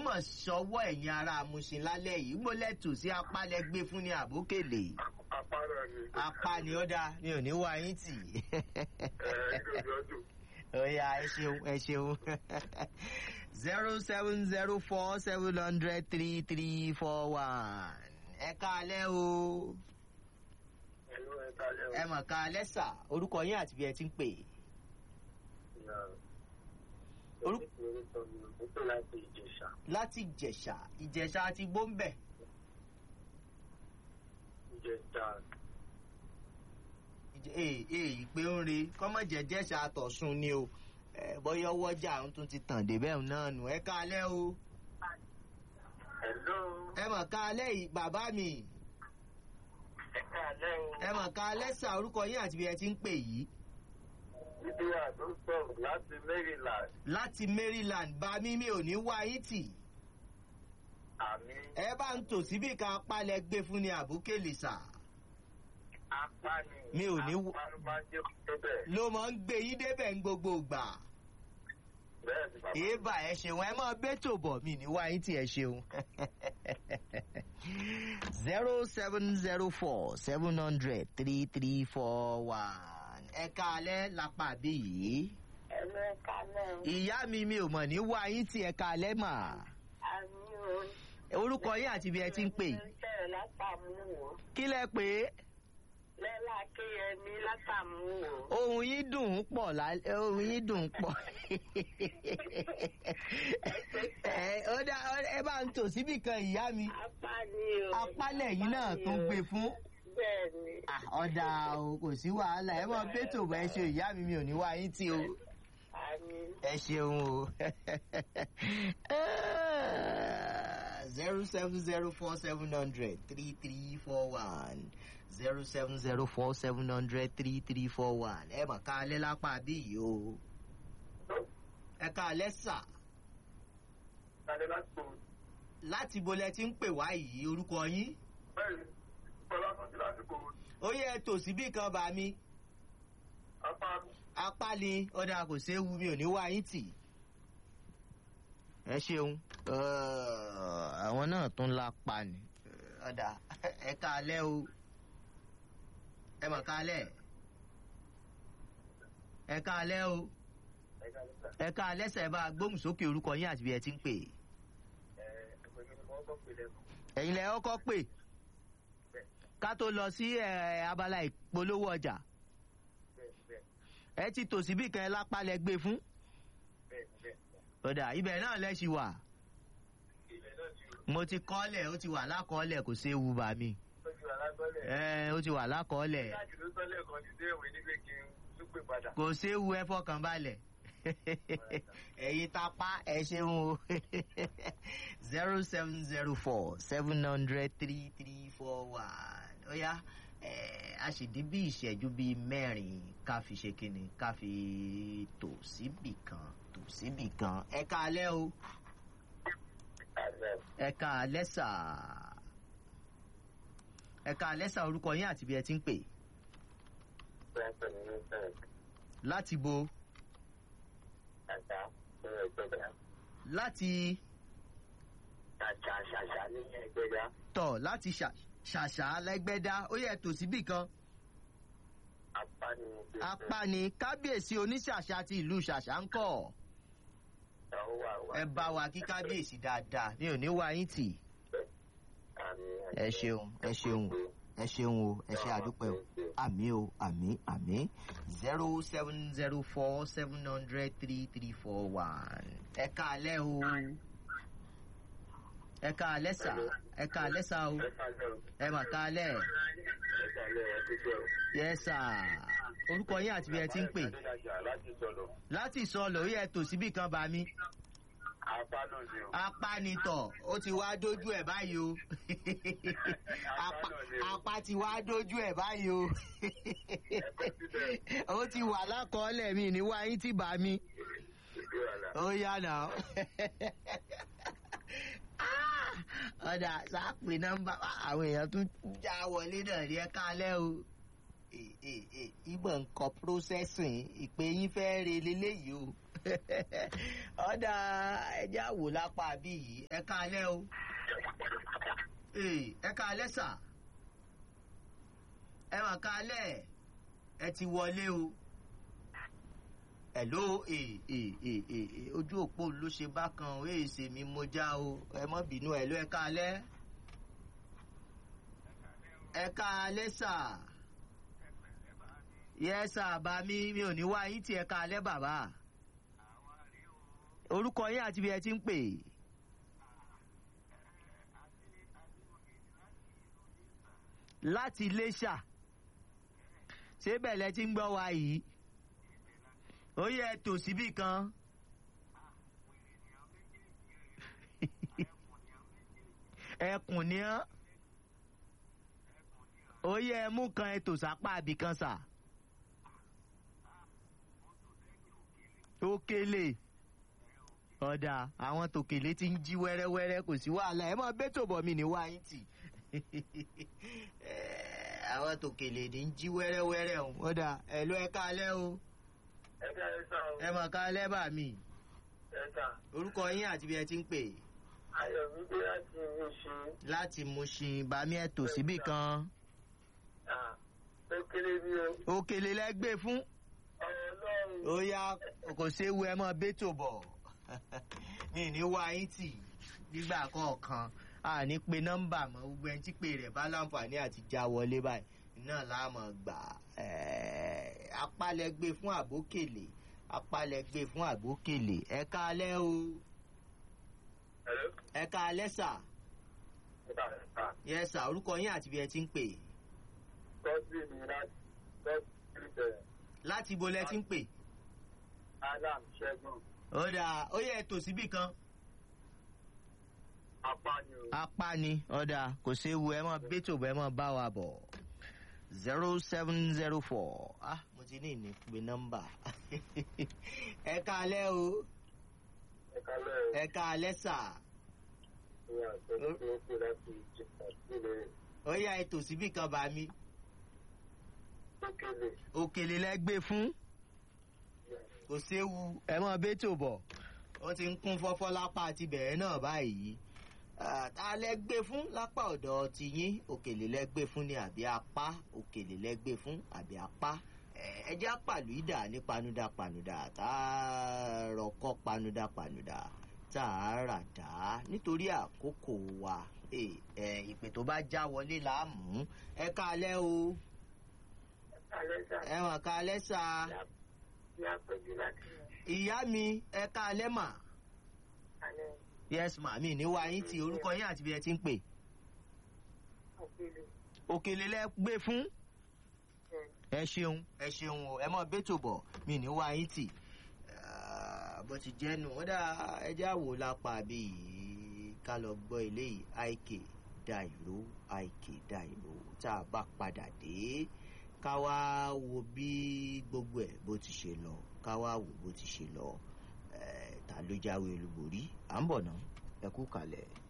mọ̀ sọ́wọ́ ẹ̀yin ará amúṣin lálẹ́ yìí mo lẹ́tù sí apálẹ̀ gbé fún ní àbókèlè apára ni. apá ni ó dáa mi ò ní wá yín tì ẹ gbọdọ oya ẹ ṣeun ẹ ṣeun zero seven zero four seven hundred three three four one ẹ káalẹ́ o ẹlú ẹ kálẹ o. ẹ mọ̀ káalẹ́ sà orúkọ yín àti bí ẹ ti ń pè Orú- orúkọ mi ò tó láti ìjẹsà. láti ìjẹ̀ṣà ìjẹ̀ṣà ti gbóǹbẹ̀ ìjẹsà ee ee ìpè ń re kọ́mọ̀jẹ̀ jẹ̀ṣà àtọ̀sùn ni o ẹ bọ́yọ̀ wọ́jà ń tún ti tàn débẹ̀ náà nù ẹ káalẹ́ o ẹlú ẹ mọ̀ káalẹ́ yìí bàbá mi ẹ kálẹ o. ẹ mọ̀ káalẹ́ sà orúkọ yín àti bí ẹ ti ń pè yìí ibi àdó sọ̀rọ̀ láti maryland láti maryland bá mi mi ò ní wá yín tì àmì ẹ bá ń tò síbì kan apálẹ̀ gbé fún ni àbúkèlè sà apá ni. Mi ò ní wo- apá ló máa ń jẹ́ kó bẹ́ẹ̀. ló mọ̀ ń gbé yín débẹ̀ ń gbogbo ìgbà bẹ́ẹ̀ ni bàbá. èèbà ẹ ṣeun ẹ mọ̀ bẹ́tò bọ̀ mi ní wá yín tì ẹ ṣeun zero seven zero four seven hundred three three four one ẹ káalẹ́ lápá bí yìí ẹlú ẹ kálẹ̀ o. ìyá mi mi ò mọ̀ ní wá yín tì ẹ káalẹ́ mà àmì o. orúkọ yín àti bí ẹ ti ń pè ń sọ̀rọ̀ látàmúwò. kí lẹ pè é. lẹ́la kéyẹmí látàmúwò. ohun yín dùn ún pọ̀ lálẹ́ ohun yín dùn ún pọ̀ ẹ ó dá ó- ẹ bá ń tò síbì kan ìyá mi apá ni o. apálẹ̀ yìí náà tó gbé fún bẹ́ẹ̀ ni. Ah, ọ̀dà o kò sí wàhálà ẹ mọ bẹ́tò bá ẹ ṣe ìyá mi mi ò ní wá yín tí o àmì. ẹ ṣeun o zero seven zero four seven hundred three three four one zero seven zero four seven hundred three three four one ẹ mọ̀ ká alẹ́ lápá bí yìí o ẹ ká alẹ́ sà Tade láti kò láti bolẹ̀ tí ń pè wá yìí orúkọ yín bẹ́ẹ̀ ni bọ́lá tó ti láti kò ó yẹ tòsíbì kan bá mi apá apá ni ọ̀dà kò séwu mi ò ní wá yín tì. ẹ ṣeun àwọn náà tún lápá ni ọ̀dà ẹ káalẹ́ o ẹ mọ̀ káalẹ́ ẹ káalẹ́ o ẹ̀ka nígbà ẹ káalẹ́ sẹ̀ bá gbóhùn sókè orúkọ yín àti bí ẹ ti ń pè ẹ̀ẹ́dẹ̀gbẹ̀rún ni wọ́n kọ́ pé lẹ́nu. ẹ̀yin lẹ ọkọ pè ká tó lọ sí ẹ, abala ìpolówó ọjà bẹ́ẹ̀ bẹ́ẹ̀ ẹ ti tò síbì kan ẹ lápá lẹ gbé fún bẹ́ẹ̀ bẹ́ẹ̀. ọ̀dà ibẹ̀ náà lẹ ṣì wà. ilẹ̀ náà ti rò mo ti kọ́lẹ̀ ó ti wà lákọ́ọ́lẹ̀ kò séwu bá mi. lójú alágbọ́lẹ̀. ẹ ó ti wà lákọ́ọ́lẹ̀ láti ló sọ́lẹ̀ kan ti dé ìwé nígbè kí n tún pè padà. kò séwu ẹ fọkàn balẹ̀. ẹ̀yin tapá ẹ ṣeun o zero seven zero four seven hundred three three four one ó yá ẹ, a sì dín bí ìṣẹ́jú bíi mẹ́rin ká fi ṣe kíni ká fi tò síbì kan tò síbì kan ẹ káalẹ́ o ẹ káalẹ́ sà ẹ káalẹ́ sà orúkọ yín àti bí ẹ ti ń pè láti bo láti tọ̀ láti ṣà- ṣàṣà lẹ́gbẹ́dá ó yẹ tò síbì kan apá ni kábíyèsí oníṣàṣà ti ìlú ṣàṣà ń kọ̀ ẹ bá wa kí kábíyèsí dáadáa mi ò ní wá yín tì ẹ ṣeun ẹ ṣeun ẹ ṣeun o ẹ ṣe àdúpẹ́ o àmì o àmì àmì zero seven zero four seven hundred three three four one ẹ káalẹ́ o ẹ káalẹ́ sà ẹ káalẹ́ sà o ẹ mà káalẹ́ yẹ sà orúkọ yín àti bí ẹ ti ń pè láti sọ̀rọ̀ láti sọlọ ó yẹ tò síbì kan bá mi apá náà ni o. apánitọ̀ ó ti wá dójú ẹ̀ báyìí o Apá- apá ti wá dójú ẹ̀ báyìí o ó ti wà lákọọ́lẹ̀ mi ní wáyé tí bá mi ó yá nà ọ̀dà sáàpì nọ́mbà àwọn èèyàn tún já wọlé náà rí ẹ kálẹ̀ o ìbọn nǹkan processing ìpè yín fẹ́ re leléyìí o ọ̀dà ẹja wò lápá bí yìí ẹ káalẹ́ o Ee, ẹ káalẹ́ sà ẹ mà káalẹ́ ẹ ti wọlé o ẹ̀ló ee ee ee ee ojú òpó ló ṣe bákan o èè ṣe mi mo já o ẹ mọ́ bínú ẹ̀ló ẹ káalẹ́ ẹ káalẹ́ sà yẹ sà bá mi mi ò ní wá yín tí ẹ káalẹ́ bàbá orúkọ yín àti bí ẹ ti ń pè láti iléṣà ṣé bẹ̀lẹ̀ ti ń gbọ́ wa yìí ó yẹ tò síbì kan ẹkùn ni ọ́ ó yẹ mú kan ètò sápá àbí kan sà ó kélé ọ̀dà àwọn tòkèlé ti ń jí wẹ́rẹ́wẹ́rẹ́ kò sí wàhálà ẹ mọ̀ bẹ́tò bọ̀ mí ní wáyé tì àwọn tòkèlè ní ń jí wẹ́rẹ́wẹ́rẹ́ o ọ̀dà ẹ ló ẹ káalẹ́ o ẹ ká ẹ sá o. ẹ mọ̀ káalẹ́ bà mí ẹ sá. orúkọ yín àti bí ẹ ti ń pè ayọ̀ gbígbé láti ilé ṣe. láti Mushin bàmí ẹ tò síbì kan ó kéré bí o. òkèlè lẹ́gbẹ́ fún ọlọ́run. ó yá kò séwu ẹ mọ̀ bẹ́tò bọ̀ mi ní wáyé tì nígbà kọ̀ọ̀kan a ní pe nọ́mbà mọ́ gbogbo ẹni tí pè rẹ̀ bá láǹfààní àti já wọlé báyìí náà láàmọ̀ gbà apálẹ̀gbé fún àbókèlè apálẹ̀gbé fún àbókèlè ẹ káalẹ́ o Hello? ẹ káalẹ́ sà ẹ ká ẹ sá. yẹ sà orúkọ yín àti bí ẹ ti ń pè tọ́sí mi láti tọ́sí bẹ̀rẹ̀. láti ibo lẹ ti ń pè adam ṣẹ́gun ó dà ó yẹ tò síbì kan apani o. apá ni ọ̀dà kò séwu ẹ mọ̀ bẹ́tò bọ́ ẹ mọ̀ bá wa bọ̀ zero seven zero four ah mo ti ní ìní pé nọ́mbà ẹ káalẹ́ o ẹ kálẹ̀ o. ẹ káalẹ́ sà ní àtọ́jú tó kù láti jìnnà sílẹ̀ ó yá ètò síbì kan bá mi ókèlè. òkèlè lẹ gbé fún kò séwu ẹ mọ̀ bẹ́tò bọ̀ ó ti ń kún fọ́fọ́ lápá àti bẹ̀rẹ̀ náà báyìí Ah, ta lẹ gbé fún lápá ọ̀dọ̀ tiyín òkèlè lẹ gbé fún ni àbí apá òkèlè lẹ gbé fún àbí apá Eh, ẹ jẹ́ pàlú ìdà ní panuda panuda tá a rọkọ́ panuda panuda tá a rà dá nítorí àkókò wa Eh, eh, ìpè tó bá já wọlé là á mú ẹ káalẹ́ o alẹ́ sà ẹ wọ̀n káalẹ́ sà ní apẹ́jú láti ìyá mi ẹ káalẹ́ mà alẹ́ yes ma mi ní wá yín tí orúkọ yín àti bí ẹ ti ń pè òkèlè òkèlè lẹ gbé fún ẹ ṣeun ẹ ṣeun o ẹ mọ bẹtò bọ mi ní wá yín tì Ah, bó ti jẹ́ nù ó dá ẹjẹ́ àwò lápá bí yìí ká lọ gbọ́ eléyìí àìkè da ìró àìkè da ìró tá a bá padà dé ká wá wo bí gbogbo ẹ̀ bó ti ṣe lọ ká wá wò bó ti ṣe lọ Eh, ta ló jáwé olúborí à ń bọ̀ ná ẹ kú kalẹ̀.